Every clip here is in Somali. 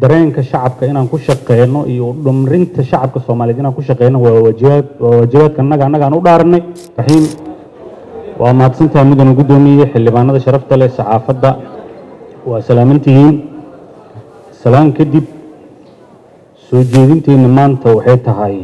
dareenka shacabka inaan ku shaqeyno iyo dhumrinta shacabka soomaaliyeed inaan ku shaqeyno waa waajibaad waa waajibaadka annaga annagaan u dhaaranay raxiim waa mahadsantahay mudana guddoomiye xildhibaanada sharafta leh saxaafadda waa salaamantihiin salaan kadib soo jeedinteenna maanta waxay tahay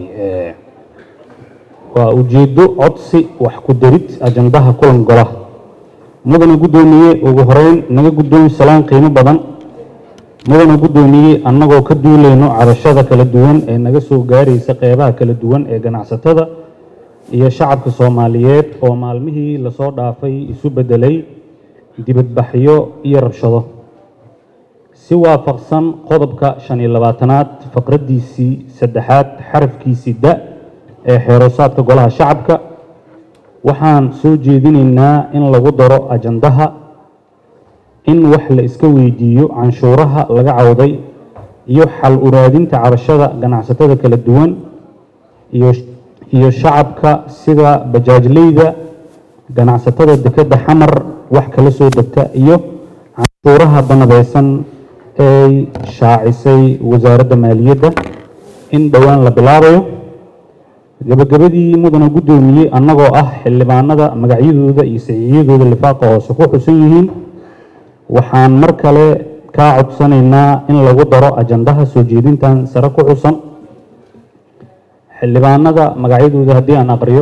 waa ujeeddo codsi wax ku darid ajandaha kulan golaha mudana guddoomiye ugu horeyn naga guddoomi salaan qiimo badan mudana guddoomiye annagoo ka duulayno cabashada kala duwan ee naga soo gaaraysa qeybaha kala duwan ee ganacsatada iyo shacabka soomaaliyeed oo maalmihii lasoo dhaafay isu beddelay dibadbaxyo iyo rabshado si waafaqsan qodobka shan iyo labaatanaad faqraddiisii saddexaad xarafkiisii da ee xeeroosaadka golaha shacabka waxaan soo jeedinaynaa in lagu daro ajandaha in wax la iska weydiiyo canshuuraha laga cawday iyo xal uraadinta cabashada ganacsatada kala duwan iyo iyo shacabka sida bajaajleyda ganacsatada dekedda xamar wax kala soo degta iyo canshuuraha banadeysan ay shaacisay wasaaradda maaliyadda in dhowaan la bilaabayo gabagabadii mudana guddoomiye annagoo ah xildhibaanada magacyadooda iyo saxiixyadooda lifaaqa hoose ku xusan yihiin waxaan mar kale kaa codsanaynaa in lagu daro ajandaha soo jeedintan sare ku xusan xildhibaanada magacyadooda haddii aan aqriyo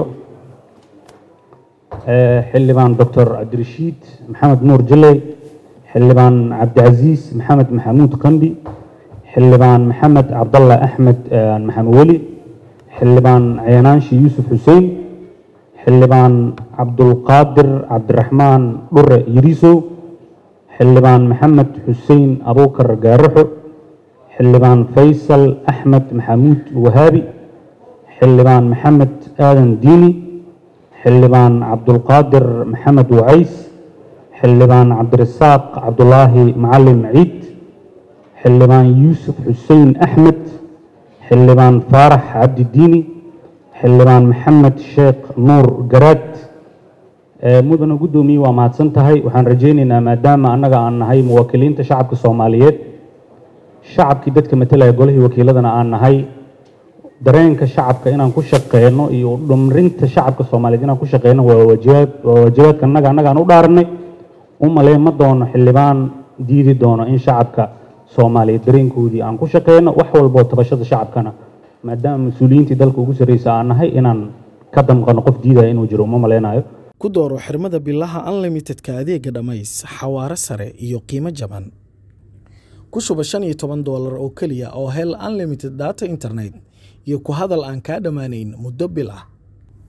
xildhibaan doctor cabdirashiid maxamed nuur jiley xildhibaan cabdicasiis maxamed maxamuud qambi xildhibaan maxamed cabdalla axmed maxamed weli xildhibaan ceenaanshi yuusuf xuseen xildhibaan cabdulqaadir cabdiraxmaan dhure yiriisow xildhibaan maxamed xuseen abuukar gaaraxo xildhibaan faysal axmed maxamuud wahaabi xildhibaan maxamed aadan diini xildhibaan cabdulqaadir maxamed wacays xildhibaan cabdirasaaq cabdulaahi macalin ciid xildhibaan yuusuf xuseen axmed xildhibaan faarax cabdi diini xildhibaan maxamed sheekh nuur garaad mudana guddoomiye waa mahadsan tahay waxaan rajaynaynaa maadaama annaga aan nahay muwaakiliinta shacabka soomaaliyeed shacabkii dadka matalaya golihii wakiiladana aan nahay dareenka shacabka inaan ku shaqeyno iyo dhumrinta shacabka soomaaliyeed inaan ku shaqeyno waa waajibaad waa waajibaadka annaga annagaan u dhaaranay u malee ma doono xildhibaan diidi doono in shacabka soomaaliyeed dareenkoodii aan ku shaqeyno wax walboo tabashada shacabkana maadaama mas-uuliyiintii dalka ugu sarreysa aan nahay inaan ka damqano qof diidaya inuu jiro uma maleynayo ku dooro xirmada bilaha unlimitedka adeega dhammays xawaare sare iyo qiimo jaban ku shuba shan iyo toban doolar oo keliya oo hel unlimited data internet iyo ku hadal aan kaa dhammaanayn muddo bil ah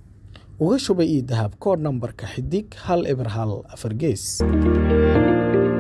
uga shuba io dahab koodh nambarka xidig hal eber hal afar gees